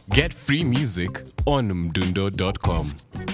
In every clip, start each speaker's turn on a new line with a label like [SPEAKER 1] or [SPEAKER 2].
[SPEAKER 1] Get free music on mdundo.com.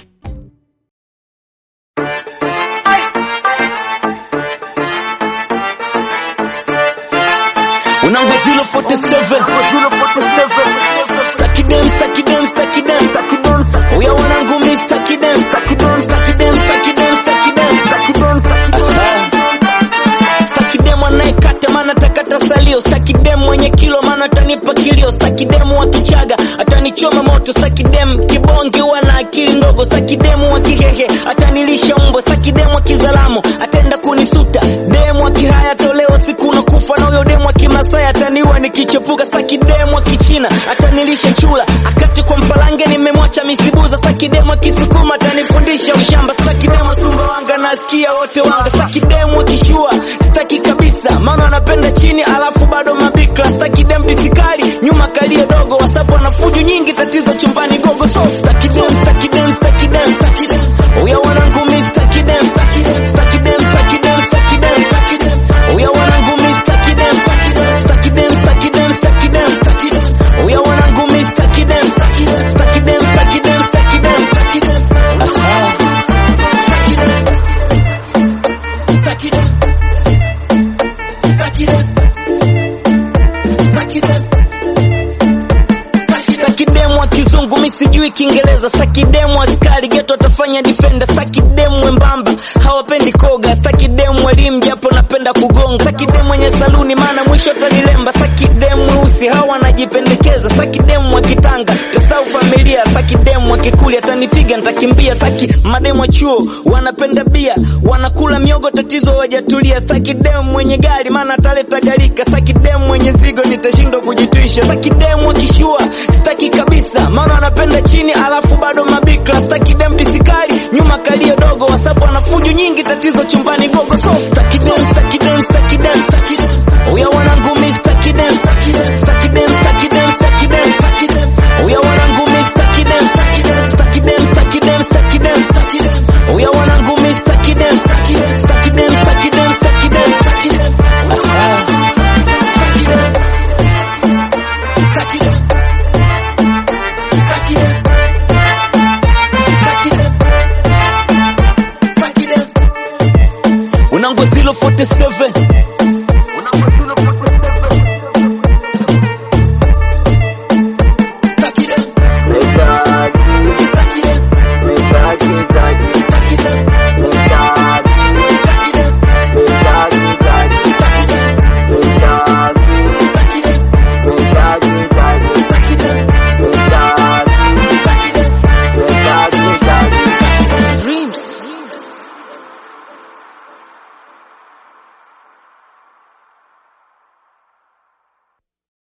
[SPEAKER 2] Unango 047 Staki dem, staki dem, staki dem Uya wanangu mi staki dem Staki dem, staki dem, staki dem Aha. Staki dem anayekata maana takata salio Staki dem mwenye kilo maana atanipa kilio Staki dem wa kichaga atanichoma moto Staki dem kibonge wana akili ndogo Staki dem wa kihehe atanilisha umbo Staki dem wa kizalamo atenda kunisuta Dem wa kihaya tolewa siku na kufa na huyo dem wa kimasai ataniwa nikichepuka Staki dem wa kichina atanilisha chula akati kwa mpalange nimemwacha misibuza Staki dem wa kisukuma atanifundisha ushamba Staki dem wa sumbawanga nasikia wote wanga Staki dem wa kishua staki kabisa maana anapenda chini alafu bado mabikra staki dem pisikali nyuma kalie dogo wasapo na fujo nyingi tatizo chumbani gogo so staki dem staki dem staki dem staki dem uya wanangu mi staki dem staki dem staki dem staki dem staki dem staki dem uya wanangu mi staki dem staki dem staki dem staki dem staki dem staki dem uya wanangu mi staki dem staki dem staki dem staki dem staki dem staki dem aha staki dem staki dem sakidemu wa kizungu mi sijui kiingereza sakidemu askari geto atafanya defender sakidemu wembamba hawapendi koga sakidemu elimu japo napenda kugonga sakidemu mwenye saluni maana mwisho atanilemba sakidemu weusi hawa anajipendekeza sakidemu wa kitanga tasau familia sakidemu wa kikuli atanipiga ntakimbia saki mademu wa chuo wanapenda bia wanakula miogo tatizo wajatulia sakidemu mwenye gari maana ataleta garika sakidemu mwenye zigo nitashindwa kujitwisha sakidemu wa kishua staki kabisa maana anapenda chini alafu bado mabikra staki dem pisikali nyuma kalio dogo wasapo ana fujo nyingi tatizo chumbani gogo so